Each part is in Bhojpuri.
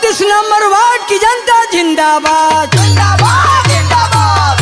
बत्तीस नंबर वार्ड की जनता जिंदाबाद जिंदाबाद जिंदाबाद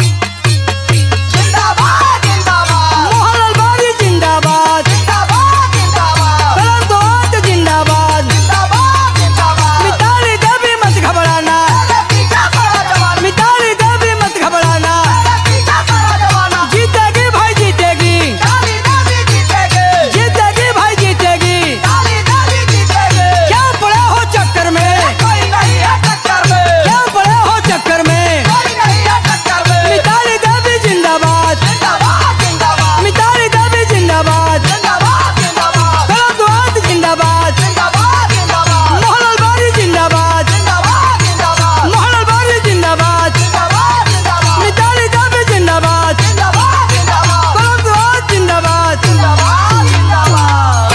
जिंदाबाद जिंदाबाद मोहनलाल बारी जिंदाबाद जिंदाबाद जिंदाबाद कलम दो हाथ जिंदाबाद जिंदाबाद जिंदाबाद मिताली देवी मत घबराना अरे पीछा करो जवाना मिताली देवी मत घबराना अरे पीछा करो जवाना जीतेगी भाई जीतेगी काली देवी जीतेगी जीतेगी भाई जीतेगी काली देवी जीतेगी क्या पड़े हो चक्कर में कोई नहीं है टक्कर में क्या पड़े हो चक्कर में कोई नहीं है टक्कर में मिताली देवी जिंदाबाद जिंदाबाद जिंदाबाद मिताली देवी जिंदाबाद जिंदाबाद जिंदाबाद कलम दो हाथ जिंदाबाद जिंदाबाद जिंदाबाद मोहनलाल बारी जिंदाबाद जिंदाबाद जिंदाबाद मोहनलाल बारी जिंदाबाद जिंदाबाद जिंदाबाद मिताली देवी जिंदाबाद जिंदाबाद जिंदाबाद कलम दो हाथ जिंदाबाद जिंदाबाद जिंदाबाद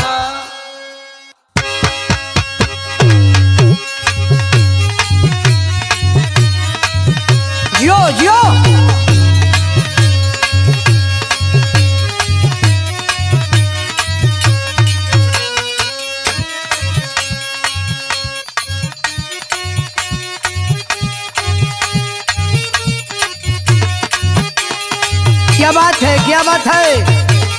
जियो जियो क्या बात है क्या बात है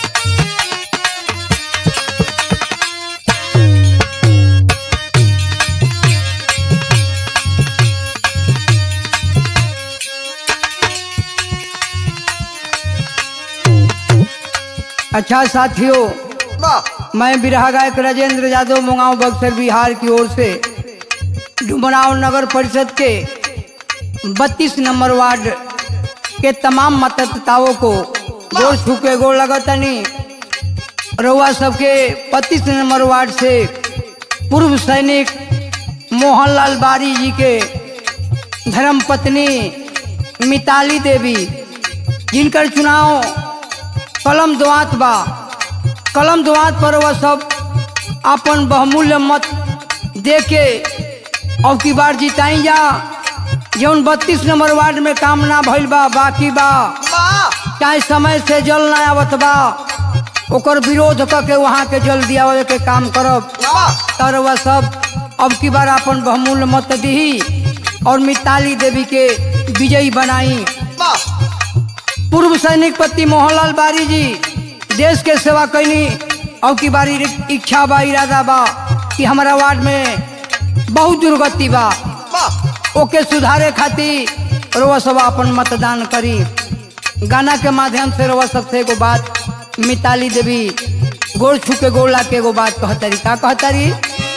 अच्छा साथियों वाह मैं बिरहा गायक राजेंद्र यादव मुंगाव बक्सर बिहार की ओर से डुमराव नगर परिषद के 32 नंबर वार्ड के तमाम मतदाताओं को गोर छू के गोर लगतनी रउआ सबके 25 नंबर वार्ड से पूर्व सैनिक मोहनलाल बारी जी के धर्म पत्नी मिताली देवी जिनकर चुनाव कलम दुआत बा कलम दुआत पर वह सब अपन बहुमूल्य मत दे के अब की बार जिताई जा जौन बत्तीस नंबर वार्ड में काम ना भइल बा बाकी बा वाह चाहे समय से जल ना आवत बा ओकर विरोध करके वहाँ के जल दियावे के काम करब वाह तर वह सब अब की बार अपन बहुमूल्य मत दी और मिताली देवी के विजयी बनाई वाह पूर्व सैनिक पति मोहनलाल बारी जी देश के सेवा कैनी अब की बारी इच्छा बा इरादा बा कि हमारा वार्ड में बहुत दुर्गति बा वाह ओके सुधारे खातिर रोवा सब अपन मतदान करी गाना के माध्यम से रोवा सबसे एगो बात मिताली देवी गोड़ छू के गोड़ ला के एगो बात कहतरी का कहतरी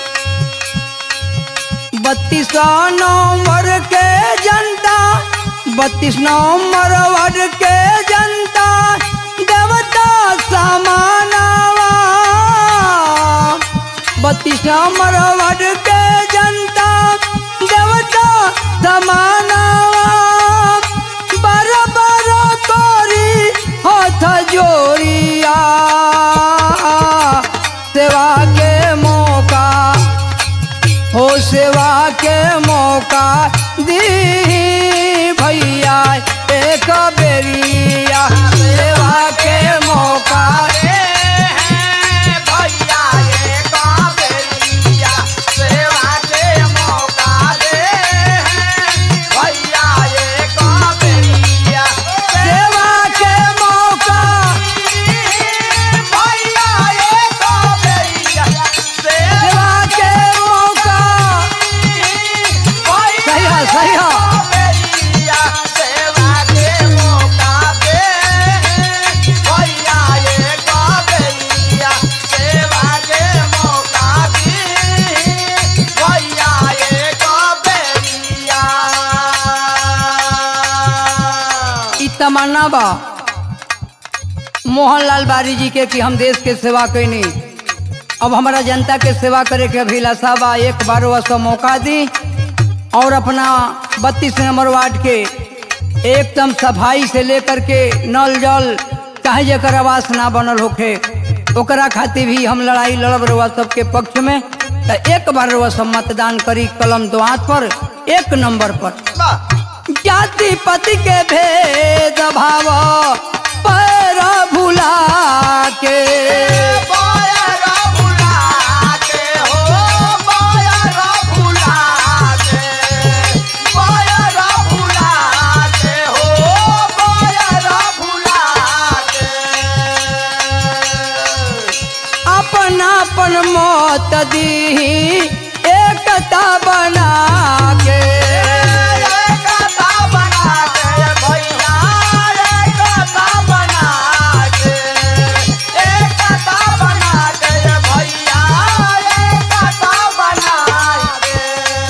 बत्तीस नंबर के जनता बत्तीस नंबर वार्ड के जनता देवता समानवा बत्तीस नंबर वार्ड के जनता देवता समानवा बर बर तोरी हाथ जोड़िया सेवा के मौका हो सेवा के मौका दी भैया एक बेरिया सेवा के मौका भैया ये काबेलिया सेवा के मौका दे भैया ये काबेलिया सेवा के मौका भैया ये काबेलिया सेवा के मौका सही है सही है काबेलिया सेवा के मौका दे भैया ये काबेलिया सेवा के मौका दे भैया ये काबेलिया ई तमन्ना बा मोहनलाल बारी जी के कि हम देश के सेवा कैनी अब हमारा जनता के सेवा करे के अभिलाषा बा एक बार वह सब मौका दी और अपना बत्तीस नंबर वार्ड के एकदम सफाई से लेकर के नल जल चाहे जकर आवास ना बनल होखे ओकरा खातिर भी हम लड़ाई लड़ब रहुआ सबके पक्ष में तो एक बार रहुआ सब मतदान करी कलम दो हाथ पर एक नंबर पर जाति पति के भेद भाव पैर भुला के बाया रा भुला के हो बाया रा भुला दी एकता बना के एकता बना के भैया एकता बना के एकता बना के भैया एकता बना के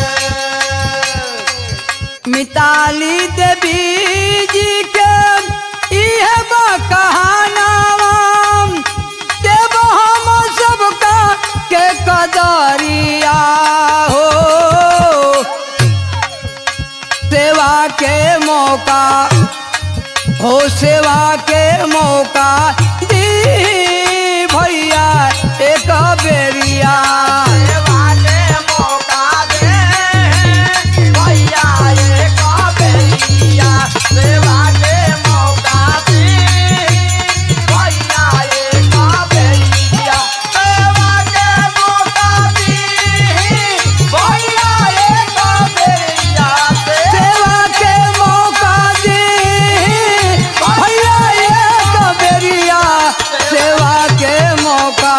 मिताली देवी जी के इह बा कहानावा देव हम सबका के कदरिया हो सेवा के मौका हो सेवा के मौका दी भैया एक बेरिया सेवा के मौका दे भैया एक बेरिया सेवा के मौका दे भैया एक बेरिया सेवा के मौका दे भैया एक बेरिया सेवा के मौका दी भैया एक बेरिया सेवा के मौका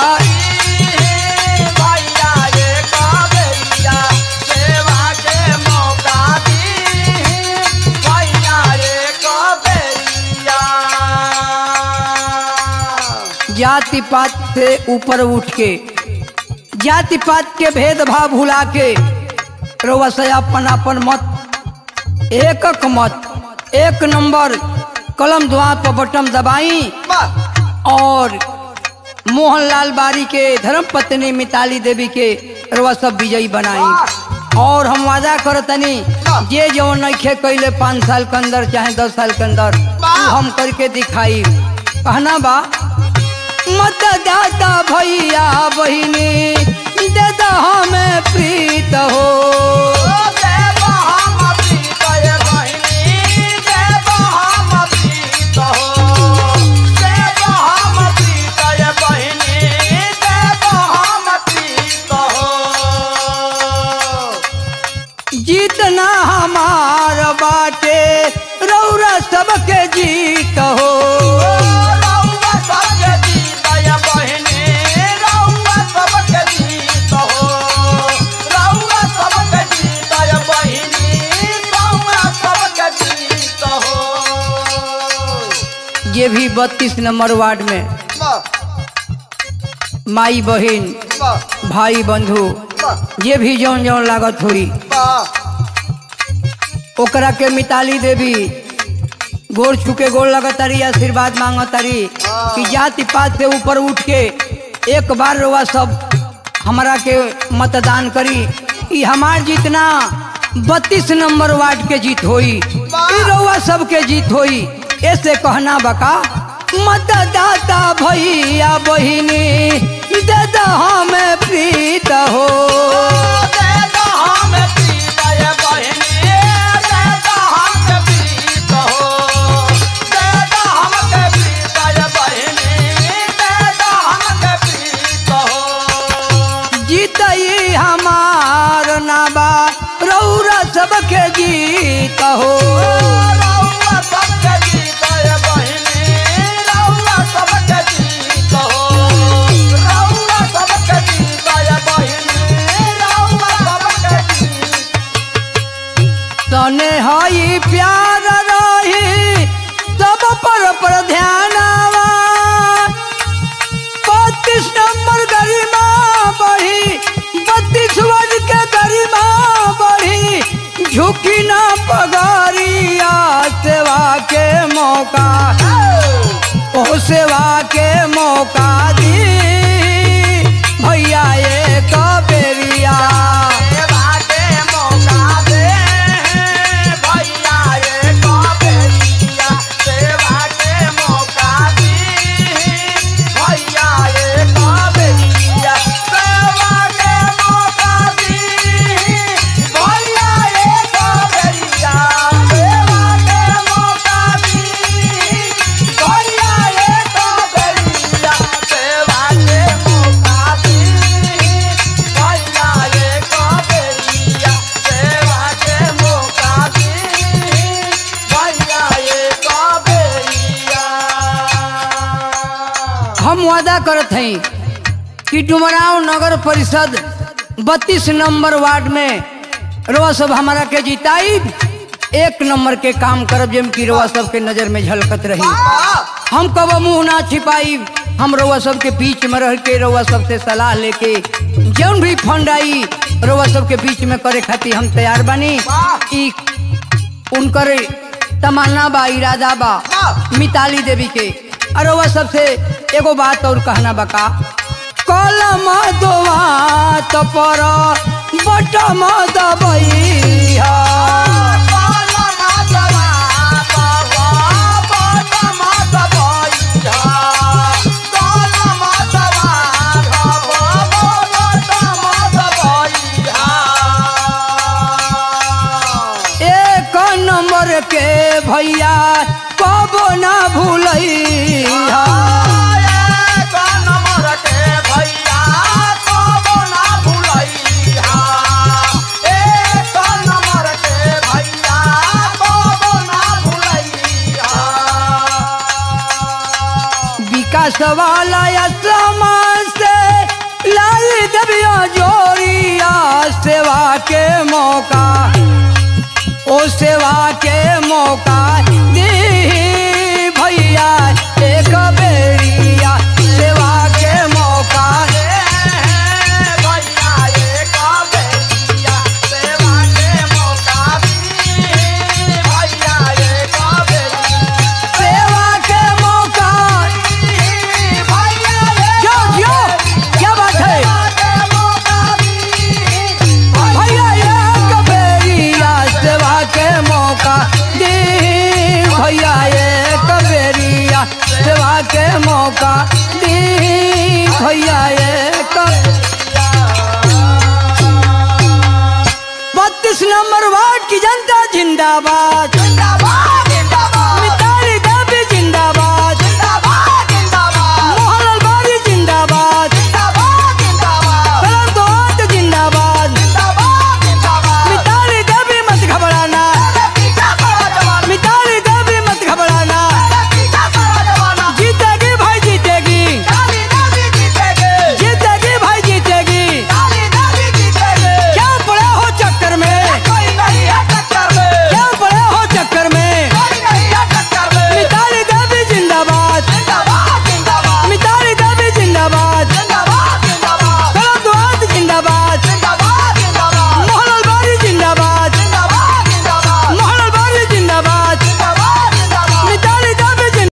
भैया एक बेरिया सेवा के मौका दी भैया एक बेरिया जाति पात से ऊपर उठ के जाति पात के भेदभाव भुला के रउआ से अपन अपन मत एकक मत एक नंबर कलम दुआ पर बटन दबाई और मोहनलाल बारी के धर्म पत्नी मिताली देवी के रउआ सब विजयी बनाई और हम वादा करतनी जे जो नइखे कैले पाँच साल के अंदर चाहे दस साल के अंदर उ हम करके दिखाई कहना बा मतदाता भैया बहिनी दादा हमें प्रीत हो जीतना हमार बाटे रौरा सबके जीत हो ये भी बत्तीस नंबर वार्ड में माई बहन भाई बंधु ये भी जौन जौन लागत हुई ओकरा के मिताली देवी गोर छुके गोर लगतारी आशीर्वाद मांगतारी कि जाति पात से ऊपर उठ के एक बार रउआ सब हमरा के मतदान करी ई हमार जितना बत्तीस नंबर वार्ड के जीत होई ई रउआ सबके जीत होई ऐसे कहना बका मतदाता भैया बहिनी दादा हमें प्रीत हो जीतई हमार नाबा रौरा सबके जीत हो तने हई प्यार रही सब पर पर ध्यानवा बत्तीस नंबर गरिमा बढ़ी बत्तीस वर्ष के गरिमा बढ़ी झुकी ना पगारिया सेवा के मौका ओ सेवा के मौका दी भैया एक बेरिया हम वादा करत हई कि डुमराव नगर परिषद बत्तीस नंबर वार्ड में रउआ सब हमारा के जिताई एक नंबर के काम करब जेम की रउआ सब के नजर में झलकत रही हम कब मुंह ना छिपाई हम रउआ सब के बीच में रह के रउआ सब से सलाह लेके जौन भी फंड आई रउआ सब के बीच में करे खातिर हम तैयार बानी ई उनकर तमन्ना बा इरादा बा मिताली देवी के और रउआ सबसे एगो बात और कहना बका कलम दोवात पर बटम दबैया एक नंबर के भैया कबो ना भूलैया विकास वाला या समाज से लाई दबिया जोरिया सेवा के मौका ओ सेवा के मौका दी भैया एक बेरिया सेवा के मौका सेवा के मौका जो जो क्या बात है भैया एक बेरिया सेवा के मौका दी भैया एक बेरिया सेवा के मौका दी भैया एक बत्तीस नंबर वार्ड की जनता जिंदाबाद जिंदाबाद